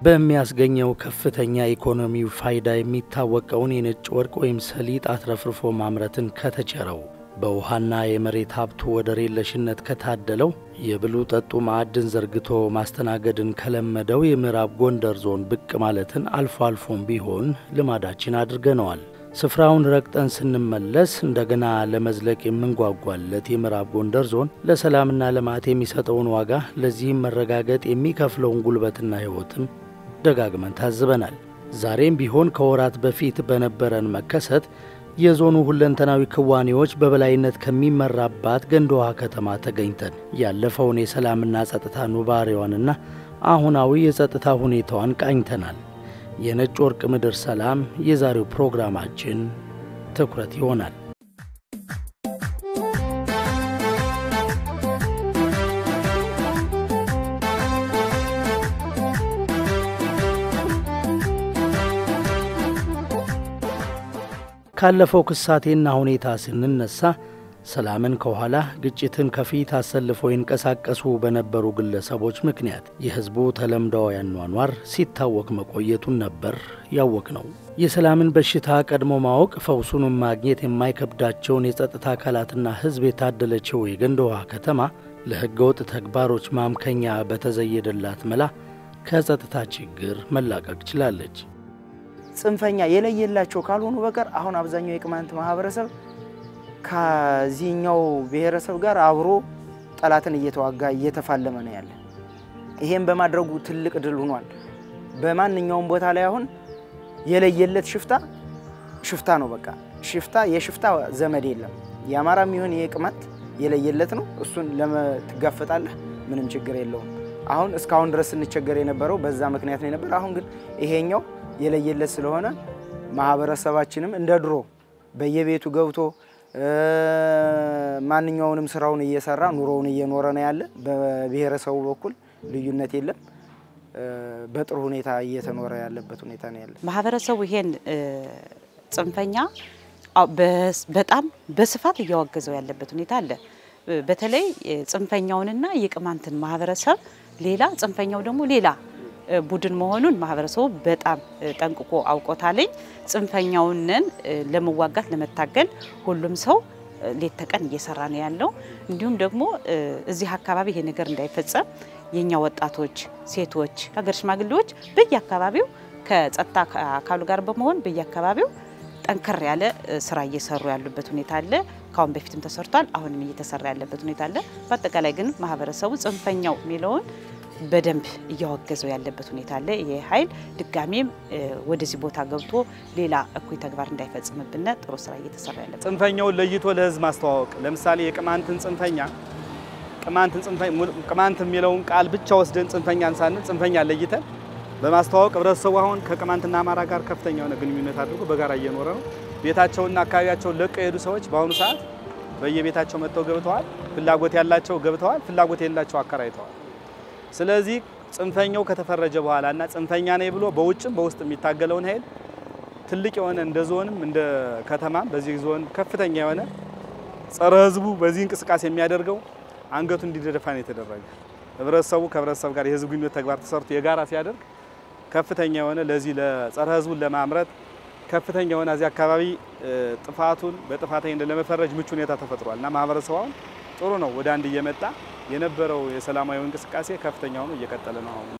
በሚያስገኘው ከፍተኛ ኢኮኖሚው ፋይዳ የሚታወቀውን የነጭ ወርቅ ወይም ሰሊጥ አትረፍርፎ ማምረትን ከተቸረው በውሃና የመሬት ሀብቱ ወደር የለሽነት ከታደለው የብሉ ጠጡ ማዕድን ዘርግቶ ማስተናገድን ከለመደው የምዕራብ ጎንደር ዞን ብቅ ማለትን አልፎ አልፎም ቢሆን ልማዳችን አድርገነዋል። ስፍራውን ረግጠን ስንመለስ እንደገና ለመዝለቅ የምንጓጓለት የምዕራብ ጎንደር ዞን ለሰላምና ልማት የሚሰጠውን ዋጋ፣ ለዚህም መረጋገጥ የሚከፍለውን ጉልበትና ሕይወትም ደጋግመን ታዝበናል። ዛሬም ቢሆን ከወራት በፊት በነበረን መከሰት የዞኑ ሁለንተናዊ ክዋኔዎች በበላይነት ከሚመራባት ገንደ ውሃ ከተማ ተገኝተን ያለፈውን የሰላምና ጸጥታ ኑባሬዋንና አሁናዊ የጸጥታ ሁኔታዋን ቃኝተናል። የነጭ ወርቅ ምድር ሰላም የዛሬው ፕሮግራማችን ትኩረት ይሆናል። ካለፈው ክሳቴና ሁኔታ ስንነሳ ሰላምን ከኋላ ግጭትን ከፊት አሰልፈው ይንቀሳቀሱ በነበሩ ግለሰቦች ምክንያት የሕዝቡ ተለምዳዊ አኗኗር ሲታወክ መቆየቱን ነበር ያወቅ ነው። የሰላምን በሽታ ቀድሞ ማወቅ ፈውሱንም ማግኘት የማይከብዳቸውን የጸጥታ አካላትና ሕዝብ የታደለችው የገንደ ውሃ ከተማ ለሕገ ወጥ ተግባሮች ማምከኛ በተዘየደላት መላ ከጸጥታ ችግር መላቀቅ ችላለች። ጽንፈኛ የለየላቸው ካልሆኑ በቀር አሁን አብዛኛው የቅማንት ማህበረሰብ ከዚህኛው ብሔረሰብ ጋር አብሮ ጠላትን እየተዋጋ እየተፋለመ ነው ያለ። ይሄም በማድረጉ ትልቅ ድል ሆኗል። በማንኛውም ቦታ ላይ አሁን የለየለት ሽፍታ ሽፍታ ነው። በቃ ሽፍታ የሽፍታ ዘመድ የለም። የአማራም ይሁን የቅማንት የለየለት ነው። እሱን ለመትጋፈጣለህ ምንም ችግር የለውም። አሁን እስካሁን ድረስ ስንቸገር የነበረው በዛ ምክንያት ነው የነበር። አሁን ግን ይሄኛው የለየለት ስለሆነ ማህበረሰባችንም እንደ ድሮ በየቤቱ ገብቶ ማንኛውንም ስራውን እየሰራ ኑሮውን እየኖረ ነው ያለ። በብሔረሰቡ በኩል ልዩነት የለም። በጥሩ ሁኔታ እየተኖረ ያለበት ሁኔታ ነው ያለ። ማህበረሰቡ ይሄን ጽንፈኛ በጣም በስፋት እያወገዘው ያለበት ሁኔታ አለ። በተለይ ጽንፈኛውንና የቅማንትን ማህበረሰብ ሌላ ጽንፈኛው ደግሞ ሌላ ቡድን መሆኑን ማህበረሰቡ በጣም ጠንቅቆ አውቆታለኝ። ጽንፈኛውንን ለመዋጋት ለመታገል ሁሉም ሰው ሌት ተቀን እየሰራ ነው ያለው። እንዲሁም ደግሞ እዚህ አካባቢ ይሄ ነገር እንዳይፈጸም የኛ ወጣቶች፣ ሴቶች፣ ሀገር ሽማግሌዎች በየአካባቢው ከጸጥታ አካሉ ጋር በመሆን በየአካባቢው ጠንከር ያለ ስራ እየሰሩ ያሉበት ሁኔታ አለ። ካሁን በፊትም ተሰርቷል። አሁንም እየተሰራ ያለበት ሁኔታ አለ። በአጠቃላይ ግን ማህበረሰቡ ጽንፈኛው የሚለውን በደንብ እያወገዘው ያለበት ሁኔታ አለ። ይህ ኃይል ድጋሜም ወደዚህ ቦታ ገብቶ ሌላ እኩይ ተግባር እንዳይፈጽምብን ጥሩ ስራ እየተሰራ ያለበት ጽንፈኛውን ለይቶ ለህዝብ ማስተዋወቅ ለምሳሌ የቅማንትን ጽንፈኛ ቅማንትን ቅማንት የሚለውን ቃል ብቻ ወስደን ጽንፈኛን ሳንል ጽንፈኛ ለይተን በማስተዋወቅ ህብረተሰቡ አሁን ከቅማንትና አማራ ጋር ከፍተኛ የሆነ ግንኙነት አድርጎ በጋራ እየኖረ ነው። ቤታቸውና አካባቢያቸውን ለቀው የሄዱ ሰዎች በአሁኑ ሰዓት በየቤታቸው መጥተው ገብተዋል። ፍላጎት ያላቸው ገብተዋል፣ ፍላጎት የሌላቸው አከራይተዋል። ስለዚህ ጽንፈኛው ከተፈረጀ በኋላ እና ጽንፈኛ ነኝ ብሎ በውጭም በውስጥ የሚታገለውን ኃይል ትልቅ የሆነ እንደ ዞንም እንደ ከተማም በዚህ ዞን ከፍተኛ የሆነ ጸረ ህዝቡ በዚህ እንቅስቃሴ የሚያደርገው አንገቱ እንዲደፋ ነው የተደረገ። ህብረተሰቡ ከህብረተሰብ ጋር የህዝብ ግንኙነት ተግባር ተሰርቶ የጋራ ሲያደርግ ከፍተኛ የሆነ ለዚህ ለጸረ ህዝቡን ለማምረት ከፍተኛ የሆነ እዚህ አካባቢ ጥፋቱን በጥፋተኝነት ለመፈረጅ ምቹ ሁኔታ ተፈጥሯል እና ማህበረሰቡ አሁን ጥሩ ነው ወደ አንድ እየመጣ የነበረው የሰላማዊ እንቅስቃሴ ከፍተኛ ሆኖ እየቀጠለ ነው አሁን።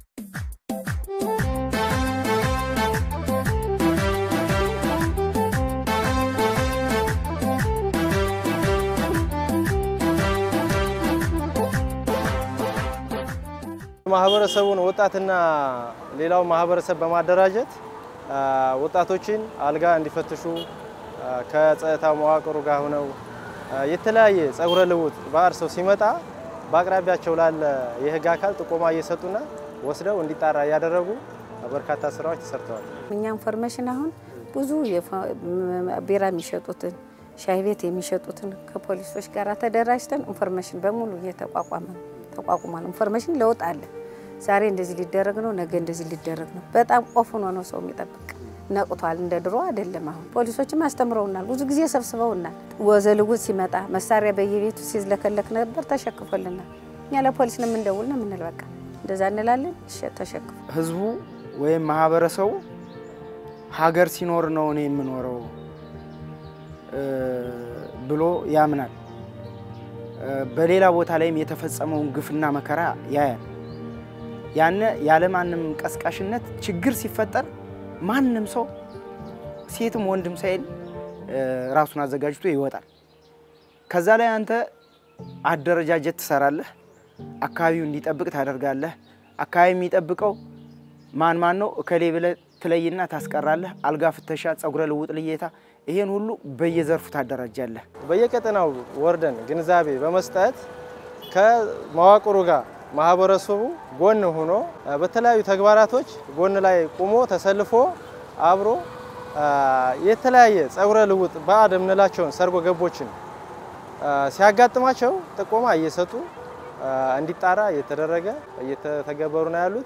ማህበረሰቡን ወጣትና ሌላው ማህበረሰብ በማደራጀት ወጣቶችን አልጋ እንዲፈትሹ ከጸጥታ መዋቅሩ ጋር ሆነው የተለያየ ጸጉረ ልውጥ ባህር ሰው ሲመጣ በአቅራቢያቸው ላለ የህግ አካል ጥቆማ እየሰጡና ወስደው እንዲጣራ እያደረጉ በርካታ ስራዎች ተሰርተዋል። እኛ ኢንፎርሜሽን አሁን ብዙ ቢራ የሚሸጡትን ሻይ ቤት የሚሸጡትን ከፖሊሶች ጋር ተደራጅተን ኢንፎርሜሽን በሙሉ እየተቋቋመ ተቋቁሟል። ኢንፎርሜሽን ለውጥ አለ። ዛሬ እንደዚህ ሊደረግ ነው፣ ነገ እንደዚህ ሊደረግ ነው። በጣም ቆፍ ሆኖ ነው ሰው የሚጠብቅ ነቅቷል። እንደ ድሮ አይደለም። አሁን ፖሊሶችም አስተምረውናል፣ ብዙ ጊዜ ሰብስበውናል። ወዘልውጥ ሲመጣ መሳሪያ በየቤቱ ሲዝለከለክ ነበር፣ ተሸክፎልናል። እኛ ለፖሊስ ነው የምንደውል ነው የምንል። በቃ እንደዛ እንላለን። ሸ- ተሸክፉ ህዝቡ ወይም ማህበረሰቡ ሀገር ሲኖር ነው እኔ የምኖረው እ ብሎ ያምናል። እ በሌላ ቦታ ላይም የተፈጸመውን ግፍና መከራ ያያል። ያነ ያለማንም ቀስቃሽነት ችግር ሲፈጠር ማንም ሰው ሴትም ወንድም ሳይል እ ራሱን አዘጋጅቶ ይወጣል። ከዛ ላይ አንተ አደረጃጀት ትሰራለህ። አካባቢው እንዲጠብቅ ታደርጋለህ። አካባቢ የሚጠብቀው ማን ማን ነው እከሌ ብለህ ትለይና ታስቀራለህ። አልጋ ፍተሻ፣ ጸጉረ ልውጥ ልየታ፣ ይሄን ሁሉ በየዘርፉ ታደራጃለህ። በየቀጠናው ወርደን ግንዛቤ በመስጠት ከመዋቅሩ ጋር ማህበረሰቡ ጎን ሆኖ በተለያዩ ተግባራቶች ጎን ላይ ቆሞ ተሰልፎ አብሮ የተለያየ ጸጉረ ልውጥ ባዕድ የምንላቸውን ሰርጎ ገቦችን ሲያጋጥማቸው ጥቆማ እየሰጡ እንዲጣራ እየተደረገ እየተተገበሩ ነው ያሉት።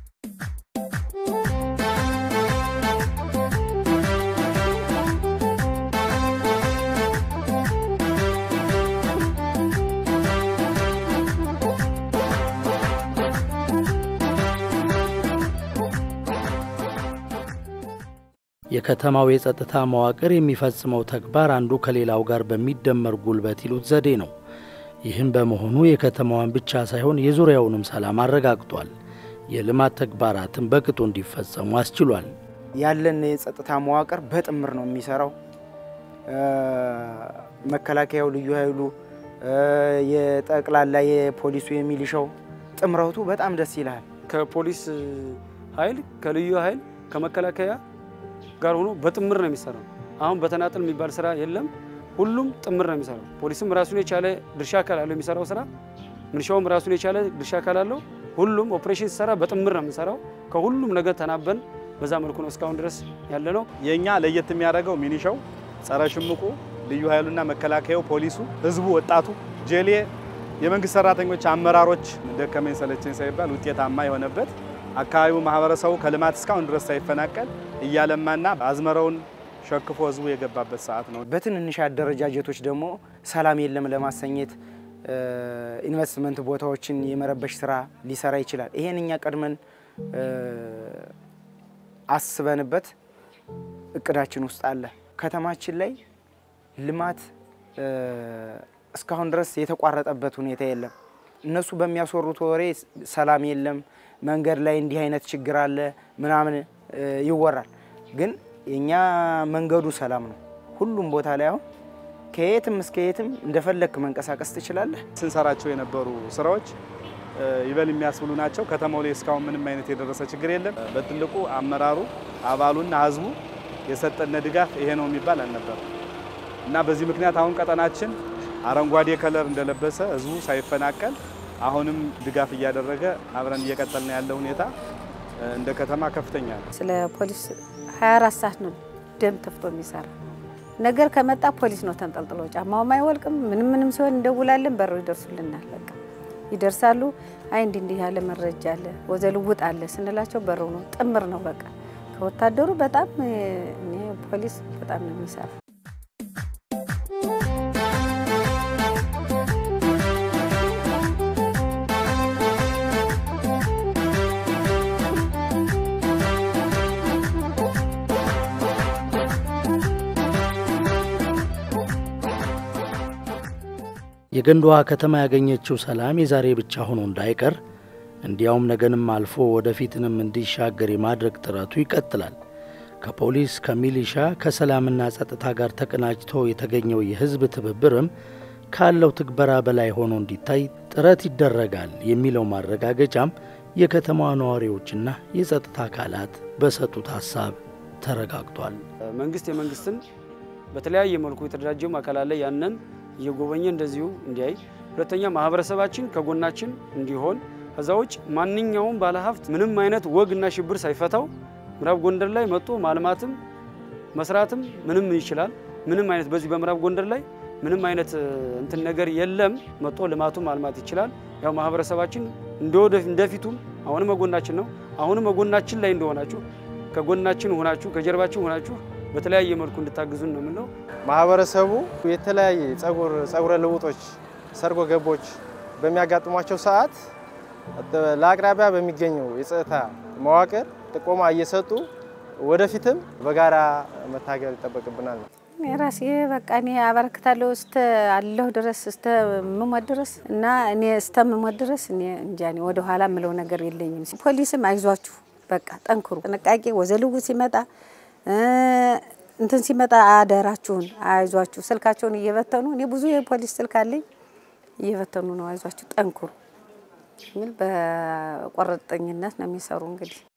የከተማው የጸጥታ መዋቅር የሚፈጽመው ተግባር አንዱ ከሌላው ጋር በሚደመር ጉልበት ይሉት ዘዴ ነው። ይህም በመሆኑ የከተማዋን ብቻ ሳይሆን የዙሪያውንም ሰላም አረጋግጧል። የልማት ተግባራትን በቅጡ እንዲፈጸሙ አስችሏል። ያለን የጸጥታ መዋቅር በጥምር ነው የሚሰራው። መከላከያው፣ ልዩ ኃይሉ፣ የጠቅላላ የፖሊሱ፣ የሚሊሻው ጥምረቱ በጣም ደስ ይላል። ከፖሊስ ኃይል ከልዩ ኃይል ከመከላከያ ጋር ሆኖ በጥምር ነው የሚሰራው። አሁን በተናጠል የሚባል ስራ የለም። ሁሉም ጥምር ነው የሚሰራው። ፖሊስም ራሱን የቻለ ድርሻ አካል አለው የሚሰራው ስራ፣ ምንሻውም ራሱን የቻለ ድርሻ አካል አለው። ሁሉም ኦፕሬሽን ሲሰራ በጥምር ነው የምንሰራው። ከሁሉም ነገር ተናበን በዛ መልኩ ነው እስካሁን ድረስ ያለ ነው። የእኛ ለየት የሚያደርገው ሚኒሻው፣ ጸረ ሽምቁ፣ ልዩ ኃይሉና መከላከያው፣ ፖሊሱ፣ ህዝቡ፣ ወጣቱ፣ ጄሌ፣ የመንግስት ሰራተኞች፣ አመራሮች ደከመኝ ሰለቸኝ ሳይባል ውጤታማ የሆነበት አካባቢው ማህበረሰቡ ከልማት እስካሁን ድረስ ሳይፈናቀል እያለማና አዝመራውን ሸክፎ ህዝቡ የገባበት ሰዓት ነው። በትንንሽ አደረጃጀቶች ደግሞ ሰላም የለም ለማሰኘት ኢንቨስትመንት ቦታዎችን የመረበሽ ስራ ሊሰራ ይችላል። ይሄን እኛ ቀድመን አስበንበት እቅዳችን ውስጥ አለ። ከተማችን ላይ ልማት እስካሁን ድረስ የተቋረጠበት ሁኔታ የለም። እነሱ በሚያስወሩት ወሬ ሰላም የለም፣ መንገድ ላይ እንዲህ አይነት ችግር አለ ምናምን ይወራል። ግን የእኛ መንገዱ ሰላም ነው። ሁሉም ቦታ ላይ አሁን ከየትም እስከ የትም እንደፈለግክ መንቀሳቀስ ትችላለህ። ስንሰራቸው የነበሩ ስራዎች ይበል የሚያስብሉ ናቸው። ከተማው ላይ እስካሁን ምንም አይነት የደረሰ ችግር የለም። በትልቁ አመራሩ አባሉና ህዝቡ የሰጠነ ድጋፍ ይሄ ነው የሚባል አልነበረም እና በዚህ ምክንያት አሁን ቀጠናችን አረንጓዴ ከለር እንደለበሰ ህዝቡ ሳይፈናቀል አሁንም ድጋፍ እያደረገ አብረን እየቀጠልን ያለ ሁኔታ እንደ ከተማ ከፍተኛ ነው። ስለ ፖሊስ 24 ሰዓት ነው ደም ተፍቶ የሚሰራ ነገር ከመጣ ፖሊስ ነው ተንጠልጥሎ ጫማውም አይወልቅም። ምንም ምንም ሲሆን እንደውላለን፣ በሩ ይደርሱልናል። በቃ ይደርሳሉ። አይ እንዲህ እንዲህ ያለ መረጃ አለ፣ ወዘልውጥ አለ ስንላቸው በሩ ነው ጥምር ነው በቃ ከወታደሩ በጣም እኔ ፖሊስ በጣም ነው የሚሰራ። የገንዳ ውሃ ከተማ ያገኘችው ሰላም የዛሬ ብቻ ሆኖ እንዳይቀር እንዲያውም ነገንም አልፎ ወደፊትንም እንዲሻገር የማድረግ ጥረቱ ይቀጥላል። ከፖሊስ ከሚሊሻ፣ ከሰላምና ጸጥታ ጋር ተቀናጅቶ የተገኘው የሕዝብ ትብብርም ካለው ትግበራ በላይ ሆኖ እንዲታይ ጥረት ይደረጋል የሚለው ማረጋገጫም የከተማዋ ነዋሪዎችና የጸጥታ አካላት በሰጡት ሀሳብ ተረጋግጧል። መንግስት የመንግስትን በተለያየ መልኩ የተደራጀውም አካል አለ ያንን እየጎበኘ እንደዚሁ እንዲያይ፣ ሁለተኛ ማህበረሰባችን ከጎናችን እንዲሆን፣ ከዛ ውጭ ማንኛውም ባለሀብት ምንም አይነት ወግና ሽብር ሳይፈታው ምዕራብ ጎንደር ላይ መጥቶ ማልማትም መስራትም ምንም ይችላል። ምንም አይነት በዚህ በምዕራብ ጎንደር ላይ ምንም አይነት እንትን ነገር የለም። መጥቶ ልማቱ ማልማት ይችላል። ያው ማህበረሰባችን እንደፊቱም አሁንም መጎናችን ነው። አሁንም መጎናችን ላይ እንደሆናችሁ ከጎናችን ሆናችሁ ከጀርባችን ሆናችሁ በተለያየ መልኩ እንድታግዙን ነው የምንለው። ማህበረሰቡ የተለያየ ጸጉረ ልውጦች፣ ሰርጎ ገቦች በሚያጋጥሟቸው ሰዓት ለአቅራቢያ በሚገኘው የጸጥታ መዋቅር ጥቆማ እየሰጡ ወደፊትም በጋራ መታገል ይጠበቅብናል ነው። እኔ ራሴ በቃ እኔ አበረክታለሁ እስተ አለሁ ድረስ እስተ ምሞት ድረስ እና እኔ እስተ ምሞት ድረስ እኔ እንጃ እኔ ወደ ኋላ የምለው ነገር የለኝም። ፖሊስም አይዟችሁ በቃ ጠንክሩ፣ ጥንቃቄ ወዘልው ሲመጣ እንትን ሲመጣ አደራችሁን አይዟችሁ። ስልካቸውን እየበተኑ እኔ ብዙ የፖሊስ ስልክ አለኝ እየበተኑ ነው። አይዟችሁ ጠንክሩ የሚል በቆረጠኝነት ነው የሚሰሩ እንግዲህ